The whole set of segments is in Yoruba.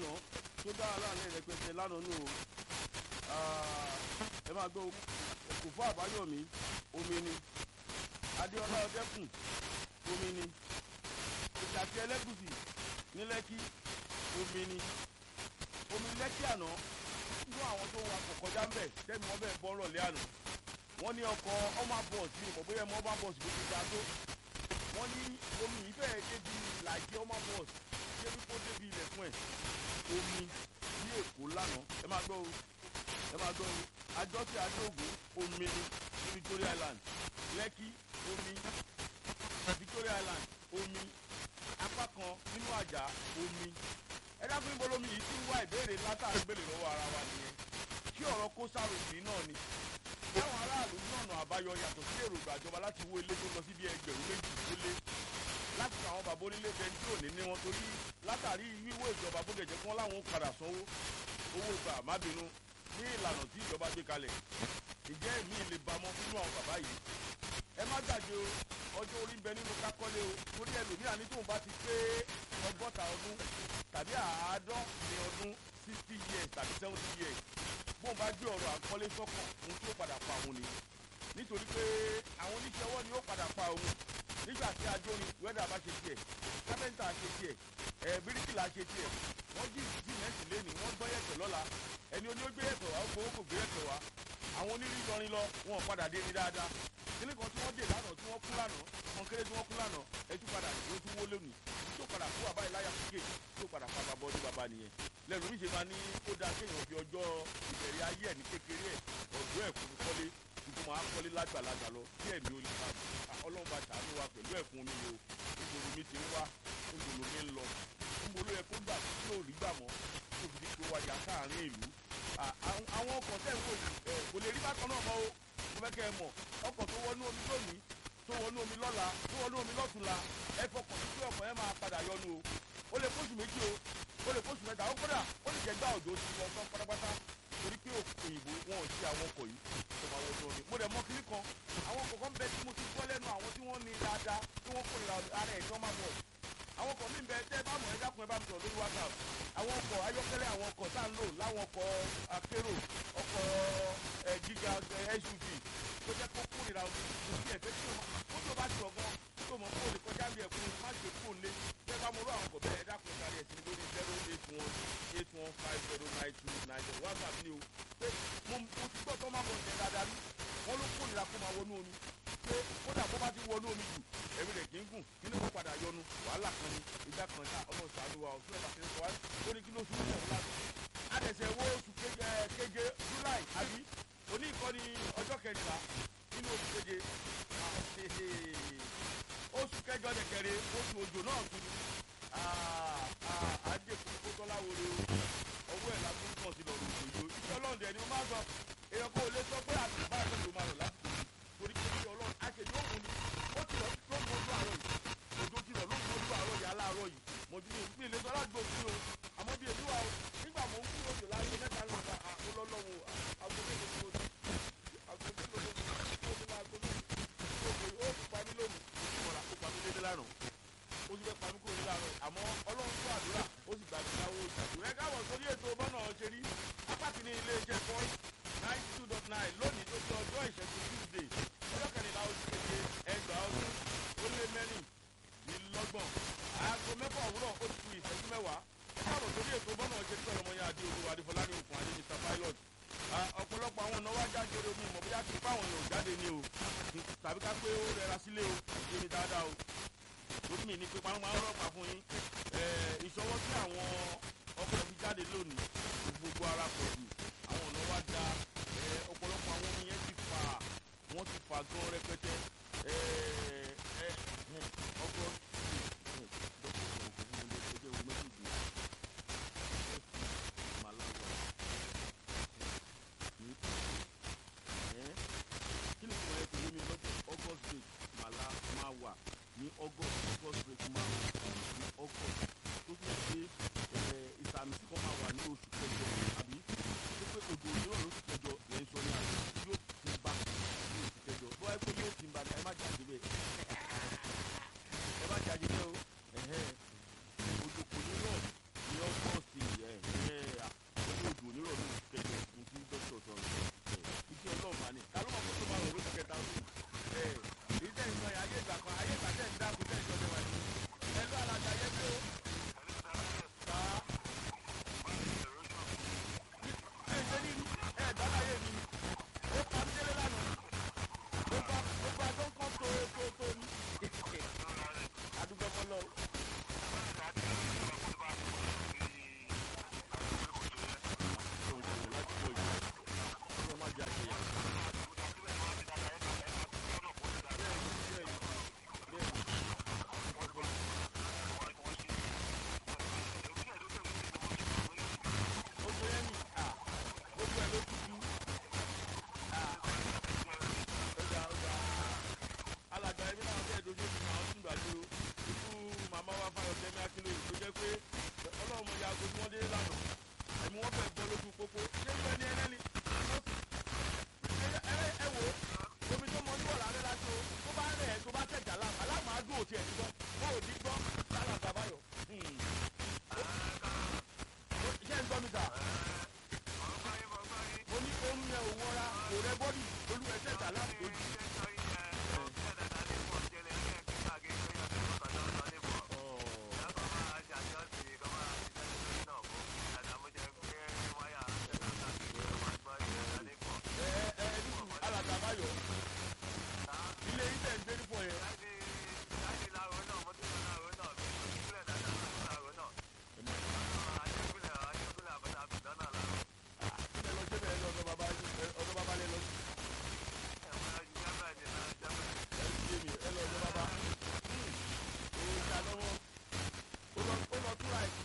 lánàá tó dára láàrin rẹpẹtẹ lánàá nù o ẹ máa gbọ́ kò fún àbáyọ̀mí omi ni adéọlá ọdẹkùn omi ni ìtàkì ẹlẹ́gùsì ní lẹ́kí omi ni omi lẹ́kí àná nínú àwọn tó wà kọ̀kọ́já ń bẹ̀ tẹ́mi wọn bẹ̀ bọ́ rọ̀lẹ́ àná wọ́n ní ọkọ̀ ọmọ bọ̀ọ̀sì ní ìmọ̀ bóyá ọmọ bọ̀ọ̀sì bó ti ga tó wọ́n ní omi yìí fẹ́ẹ́ débi ìlàjì ọmọ bọ̀ọ̀sì débi kó débi ilẹ̀kùn ẹ̀ omi ní èkó lánàá ẹ máa gbọ́ o ẹ máa gbọ́ o àjọṣe àdóògùn omi ni ní Victoria Island Lẹ́kí omi Victoria Island omi apá kan nínú àjà omi ẹ dákun níbo lomi yìí ti ń wá ìbéèrè látàrí gbèlè lọ́wọ́ ara wa nìyẹn kí ọ̀rọ̀ kó sárògbì náà ni táwọn aráàlú ní ọ̀nà àbáyọ yàtọ̀ sí èròǹgbà ìjọba láti wó ilé tó lọ sí bí ẹgbẹ̀rún méjì tó lé láti àwọn bàbá onílé bẹni tí ò ní ní wọn torí látàrí wíwó ìjọba bó gẹ̀jẹ̀ kí wọ́n láwọn padà sanwó owó ìgbà má bínú ní ìlànà tí ìjọba gbé kalẹ̀ ìjẹ́ èmi lè bámọ́ nínú àwọn bàbá yìí ẹ má gbàgbé o ọjọ́ orí ń bẹ nínú kákọ́lé o torí ẹlòmíà ní tóun bá ti pé ọgọ́ta ọdún tàbí àádọ́rin ọdún sixty years tàbí seventy years bóun bá gbé ọ̀rọ̀ àkọ́lé sọ́kàn ohun tí ó padà pa òun ni nítorí pé àwọn oníṣẹ́ ọwọ́ ni ó padà pa òun nígbà tí ajórin wẹ́dà bá ṣe tiẹ̀ kápẹ́ńtà ṣe tiẹ̀ ẹ̀ bíríkìlà ṣe tiẹ̀ wọ́n jí sìmẹ́ǹtì lẹ́nu wọ́n gbọ́ yẹ̀pẹ̀ lọ́la ẹni oní ó gbé yẹ̀pẹ̀ wá ó gbowó kò gbé yẹ̀pẹ̀ wá àwọn onírìnkọrin lọ wọn padà dé ní dáadáa kíní kan tí wọ́n dè lánàá tí wọ́n kú lánàá wọn kéré tí wọ́n kú lánàá ẹtú padà ló tún wó lónìí tó padà kú bàbá ìláyà fúkè tó padà pa bàbá ọdún bàbá nìyẹn lẹ́nu oríṣi máa ní ó dáa kéèyàn fi ọjọ́ ìbẹ̀rẹ̀ ayé ẹ̀ ní kékeré ẹ̀ ọ̀dọ́ ẹ̀ fún kọ́lé tuntun máa kọ́lé lágbàlagbà lọ tí ẹ̀mí ó lè bá ọlọ́run bá ṣàánú wa pẹ̀lú ẹ̀fún mi o níbo mi ti ń wá níbo mi ń lọ níbo ló yẹ kó gbà tí yóò rí gbà mọ́ tó fi di pé wájà sáàárín ìlú àwọn ọkọ̀ tẹ̀ ń wò yìí kò lè rí bákan náà mọ́ o mo fẹ́ kẹ́ ẹ mọ̀ ọkọ̀ tó wọnú omi lónìí tó wọnú omi lọ́la tó wọnú omi lọ́tùnla ẹ fọkàn sí pé ọkọ̀ yẹn máa padà yọnu o ó lè kóṣù méjì o ó lè kóṣù mẹ́ta ó kódà ó lè jẹ́ gbá òjò ti lọ tán pátápátá torí pé òyìnbó wọn ò sí àwọn ọkọ̀ yìí tó máa wọnú omi mo dẹ̀ mọ̀ kiri kan àwọn ọkọ̀ kan bẹ tí mo ti gbọ́ lẹ́nu àwọn tí wọ́n ní dáadáa tí wọ́n kórìíra ara ẹ̀ tí wọ́n máa bọ̀ àwọn ọkọ̀ mi bẹ tẹ́ ẹ bá mọ̀ ẹ dákun ẹ bá mi sọ̀rọ̀ lórí whatsapp àwọn ọkọ̀ ayọ́kẹ́lẹ́ àwọn ọkọ̀ tá à ń lò láwọn ọkọ̀ akérò ọkọ̀ gíga suv tó jẹ́ kó kórìíra omi kò sí ẹ̀fẹ́ tí ó tó bá ti ọ̀gán tó mọ̀ kó lè kọjá bí ẹ̀kún má ṣe kó lé tẹ́ bá mọ̀ rú àwọn ọkọ̀ bẹ́ẹ̀ ẹ dákun ẹ kárí ẹ̀sìn lórí zero eight one eight one five zero nine two nine zero whatsapp ni o pé mo ti gbọ́ tó má bọ̀ ṣẹ́ dáadáa rí wọ́n ló kórìíra kó máa wọnú omi pé kódà bó bá ti wọnú omi jù ẹ̀mí rẹ̀ kì í gùn nínú kó padà yọnu wàhálà kan ni ìjà kan ta ọmọ ìsàlù wa ọ̀sùn ẹ̀ka ṣẹlẹ̀ wá lórí kí ló sún ní ọ̀la adẹ̀sẹ̀ wo oṣù keje july àbí òní ìkọ́ni ọjọ́ kẹrìnlá nínú oṣù keje oṣù kẹjọ dẹ̀kẹ̀rẹ̀ oṣù òjò náà tún ni àdékùn kó tọ́lá wọlé ọwọ́ ẹ̀ lágbó pọ̀ sí lọ́rùn òjò ìṣẹ́ ọlọ́ọ̀dẹ ni mo máa sọ èèyàn kò lè sọ pé àtìbá àtẹ̀jọ́ máa rọ̀ lásìkò torí pé kí ọlọ́run àṣejù òun ni ó ti rọ̀ ló mọ ojú àárọ̀ yìí òjò ti rọ̀ ló mọ ojú àárọ̀ yìí aláàárọ̀ yìí mo ti ní ilé sọ aládùúgbò sí o àmọ́ bí èmi wà o nígbà mo ń kúrò jù láyé mẹ́ta ló ta àkólọ́lọ́wọ́ agbóhùn tó ti agbóhùn tó ti tó ti máa gbóhùn tó ti ó ti pa mí lónìí ìmọ̀ràn ó pa mí dédé lánàá ó ti fẹ́ pa mí kúrò nílànà àmọ́ ọlọ́run tó àdúrà ó sì gbà mí láwọ́ ìjàdùn ẹ káwọ̀ sórí ètò bọ́nà ṣe rí apá kìíní ilé iṣẹ́ point ninety two dot nine lónìí tó ti ọjọ́ ìṣẹ́gun tuesday ọjọ́ kẹrìnlá oṣù keje ẹgbàá ọdún ó lé mẹ́rin nílọ́gbọ̀n aago mẹ́fà òwúrọ̀ ó ti ku ìṣẹ́jú mẹ́wàá ẹ káwọ̀ sórí ètò bọ́nà ṣe rí ọmọ yẹn adé olúwa adéfọlá ní òkun adé mr pilot ọ̀pọ̀lọpọ̀ àwọn ọ̀nà wá jáde omi ìmọ̀ bóyá kí fáwọn èèyàn jáde ni o tàbí ká pé ó rẹra sílé o ìdí ni dáadáa o torí mi ní pé pàrọ̀ máa ń rọ̀pà fún yín ìṣọwọ́ tí àwọn ọkọ̀ fi jáde lónìí gbogbo ara pọ̀ jù àwọn ọ̀nà wá da ọ̀pọ̀lọpọ̀ àwọn omi yẹn ti fà wọ́n ti fà gan rẹpẹtẹ ọkọ̀ kí ni ìtumọ̀ ẹ̀ pẹ̀lú mi lọ́jọ́ august break màlá máa wà ní august august break máa wà ní august tó tún ṣe ìsàmì sí kan máa wà ní oṣù kẹjọ àbí tó pé odò òmíràn lóṣù kẹjọ lẹ́yìn sọ ní àná yóò tún bá ní oṣù kẹjọ bó wáyé pé yóò ti kò rẹ bọ́dì olú ẹsẹ̀ tà láti ojú. ẹ ẹ ẹ nísù alàgbàbáyọ ilé iṣẹ́ ń gbé nípò yẹn. ẹ lọ sí bẹ́ẹ̀ lọ́dọ̀ bàbá ọ̀dọ̀ bàbá lẹ lọ sí. ẹ ti yé mi ẹ lọ ọ̀dọ̀ bàbá. òun ìjà lọ́wọ́ ó lọ ó lọ túra ẹ̀.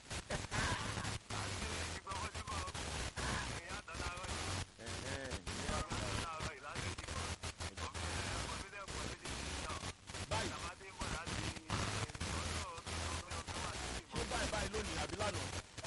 ẹ ẹ báyìí ṣé báyìí báyìí lónìí àbí lánàá.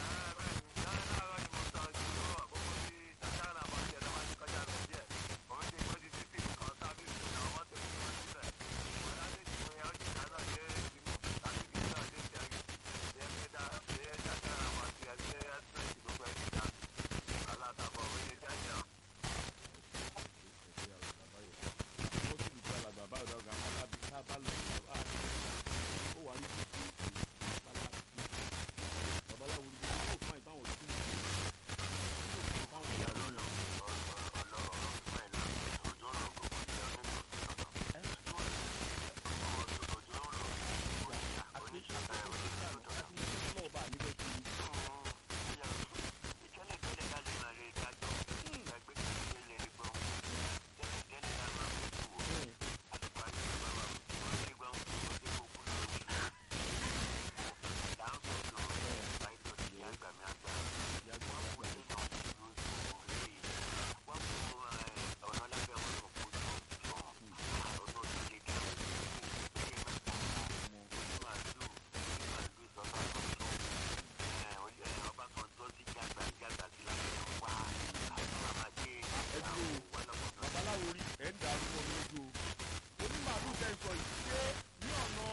babaláwo rí ẹ̀ ń dàrú wọn lójú o onímàálù tẹ̀ ń sọ yìí ṣé ní ọ̀nà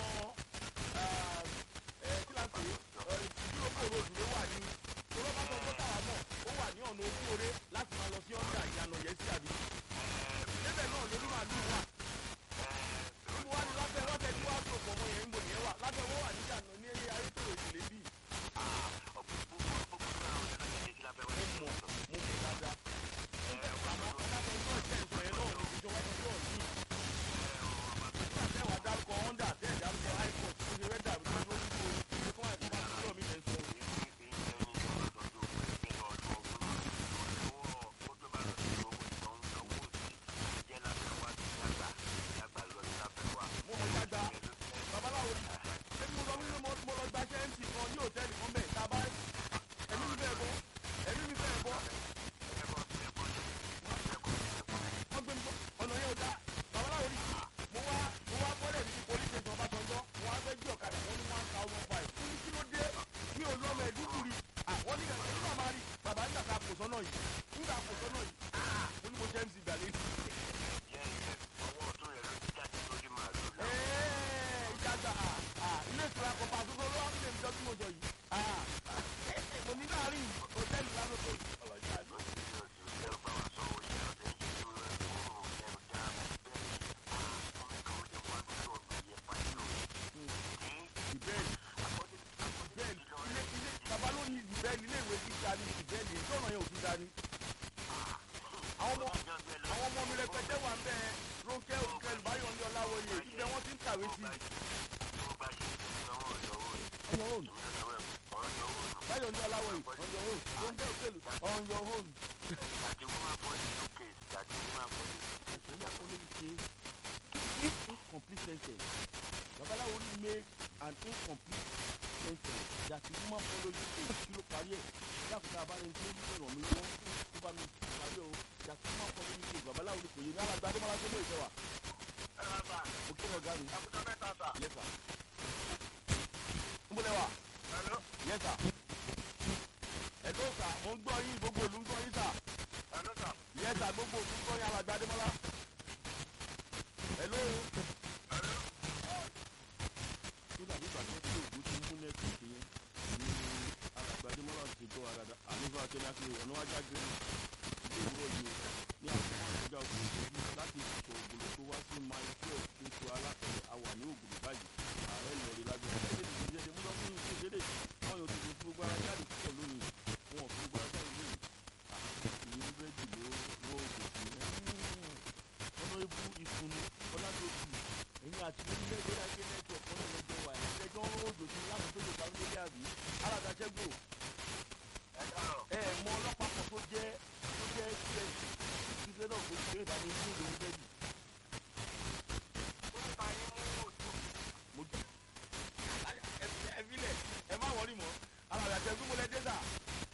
ẹ̀ kí la pè é ìdúró kòrò òdùró wà ní tọ́lọ́ bá sọ pé táwa mọ̀ ó wà ní ọ̀nà ojú oore láti máa lọ sí ọ̀nà ìyànà yẹn sí àbí débẹ̀ náà lórí màálù wà níbo wá ní lábẹ́ wọ́n tẹ̀ tí wàá tó pọ̀ mọ́ yẹn níbo nìyẹn wà lábẹ́ wọ́n wà ní ìyànà ní eré ayé tó èdè lébì mo mọ̀ mo mọ̀ dáadáa àmọ́ lábẹ́ iná ìṣẹ́ ìsọ̀ yẹn náà ní ìjọba tó tó ọ̀dún nígbà tẹ́ wàá dárúkọ honda tẹ́ ẹ̀ dárúkọ ipod tó ṣe rẹ́dà bí wọ́n lórí kó ṣe fún àìsàn àtúntò mi lẹ́ sọ. mo mọ̀ dáadáa babaláwo ni ṣé mo lọ nínú mo lọ gbaṣẹ́ mc kan ní hòtẹ́ẹ̀lì kan bẹ́ẹ̀ tá a bá ẹ̀mí mi bẹ́ẹ̀ bọ́ ẹ̀mí mi bẹ́ẹ̀ bọ́ wọ́n gbé mi bọ́ ọ̀nà yẹn ò dá babaláwo ni mo wá mo wá bọ́lẹ̀ ní police station Ọbásanjọ́ mo wá fẹ́ jí ọ̀kadà wọ́n ní one thousand five fún mi kí ló dé mi ò lọ́mọ ẹ̀dúkùrì àwọn ní ẹ̀mí náà máa rí bàbá nígbà tá a kò sọ́nà yìí nígbà kò sọ́nà yìí ah mo ní mo jẹ́ mc gbàlẹ́ ẹ̀ẹ́ ìjàgbá ah ilé ìtura kọ̀ọ̀pá àtúntò ló wá ń lè mi dọ́tí mo jọ yìí ah mo ní láàrin hòtẹ́ẹ̀lì lálọ́tọ̀ ọlọ́jà àná. ìbẹ́ẹ̀lì ìbẹ́ẹ̀lì ilé ilé bàbá ló ní ìbẹ́ẹ̀lì ilé ìwé gíga ní ìbẹ́ẹ̀lì ìjọ́nà yẹn ò fi dání. àwọn ọmọ àwọn ọmọ mi rẹpẹtẹ wà ń bẹ Rónkẹ́ Òkè Olùbáyọ̀ ní Ọláwọyè ibẹ̀ wọ́n ti ń kàwé sí i. on your own Báyọ̀ ní Ọláwọyè on your own Rónkẹ́ Òkè Olùbáyọ̀ on your own. if incomplete sentence babaláwo ní make an incomplete sentence that the woman follow you to kí ló parí ẹ̀ dákúndà abáyẹn tí ó ní ìrọ̀ mi wọ́n tó bá mi parí ọ̀ that the woman follow you to babaláwo ní kò yé ní alágbá adémọlá tó lè jẹ wa mo kí ọ̀gá mi yes sir nbọlẹ wa yes sir ẹ̀dọ́ sà mo ń gbọ́ yín gbogbo òlu ń gbọ́ yín sà yes sir gbogbo òlu ń gbọ́ yín alágbá adémọlá hello tó dàbí ìgbà tó tí òògùn ti mú nẹ́ẹ̀kì ṣe ní alàgbàdémọ́lá ti gbọ́ àdàdà ànífà akẹ́lẹ́ àti ọ̀nà wájà gbé ilé ìwúrọ̀ yìí ní àwọn àti onílé ìgbé láyé network kan náà lọ́jọ́ wà ẹ̀ ẹjọ́ ń rún òjò sí láti tó lè parí lórí àbí aládàṣẹ́gbò ẹ mọ ọlọ́pàá kan tó jẹ́ tó jẹ́ csc ìdílé náà kò gbé ìbámu ní ìlú méjì mo jù ẹ filẹ̀ ẹ má wọrí mọ́ aládàṣẹ́gbò mo lẹ dé sà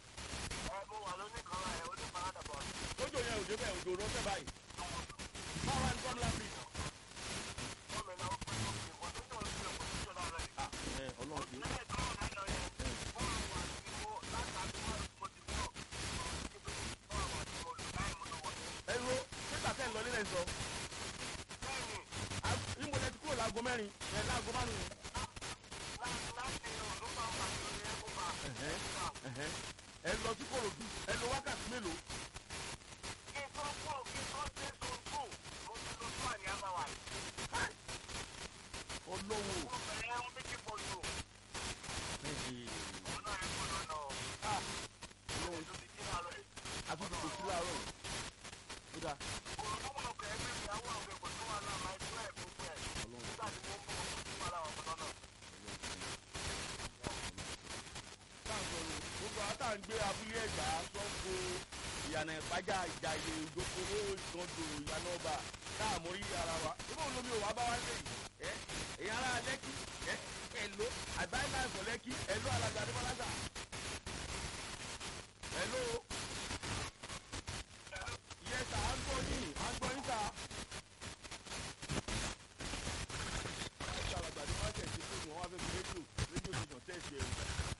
lójó yẹn òjò bẹ́ẹ̀ òjò rọ́ṣẹ́ báyìí báwa ní kọ́mílá bíi ah ẹ ọlọ́run ti ẹ ro nígbà tẹ́ ń lọ nílẹ̀ sọ níbo lẹ ti kúrò láago mẹ́rin ẹ láago márùn-ún ẹ̀hẹ́n ẹ lọ sí kòròdú ẹ lọ wákàtí mélòó ọlọ́wọ́ àtúntò kò sí láàárọ̀ yìí ó dáa táǹsọ̀rọ̀ gbogbo àwọn táà ń gbé abúlé ẹ̀gbá sọ́kò ìyànà ìpájà ìjàyè ìdókòwò ìtọ́jú ìyànà ọba káàmórí ara wa ibò olómi ò wá bá wá lé yìí ẹ èyàn ara lẹ́kì ẹ ẹ̀ló àgbáyé ẹ̀fọ́ lẹ́kì ẹ̀ló alága adébọ́lájà ẹ̀ló yẹsà à ń gbọ́ yín à ń gbọ́ yín sà. ẹ̀ka alàgbà adébọ́lájà ti fún mi wọ́n wá fẹ́ fi rédíò rédíò station tẹ̀sí ẹ̀rù.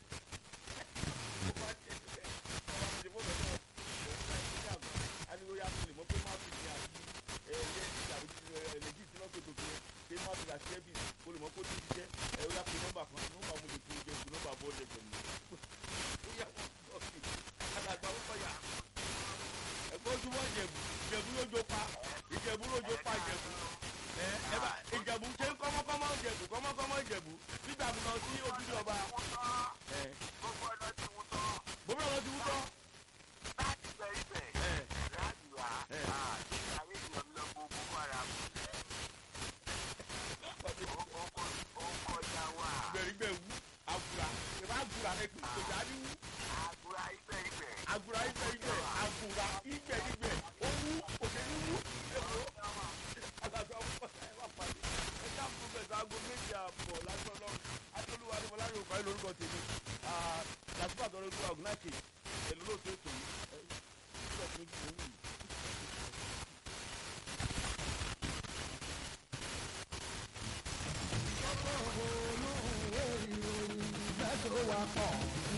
ìjẹ̀bú lójó pa ìjẹ̀bú lójó pa ìjẹ̀bú ẹ ẹ bá ìjẹ̀bú ṣe ń kọ́mọ́kọ́mọ́ ìjẹ̀bú kọ́mọ́kọ́mọ́ ìjẹ̀bú nígbà mi lọ sí ojúde ọba ẹ gómìnà lọ ti wú tán ẹ ẹ gbẹ̀rígbẹ̀wú àgùrà ìbá àgùrà ẹ pè kò dáadé wú àgùrà ibẹ̀ ibẹ̀ àgùrà ibẹ̀ ibẹ̀ owú òṣèlú wú èwo àgbàdo ọmọ ẹ wà pàdé ẹ dáàbò bẹ̀sẹ̀ aago méjì àbọ̀ lásán lọ́rùn adolúwa ni mọ̀láyé òkú ayé lórúkọ tèmi làtúbà tọrọ ikú àgùnàṣe èlò lóòótọ́ ètò yìí ẹ ṣíṣọ́ fún mi kí mo wù yìí. olóhùn ìwé ìròyìn ìgbẹ́ tó wà pọ̀.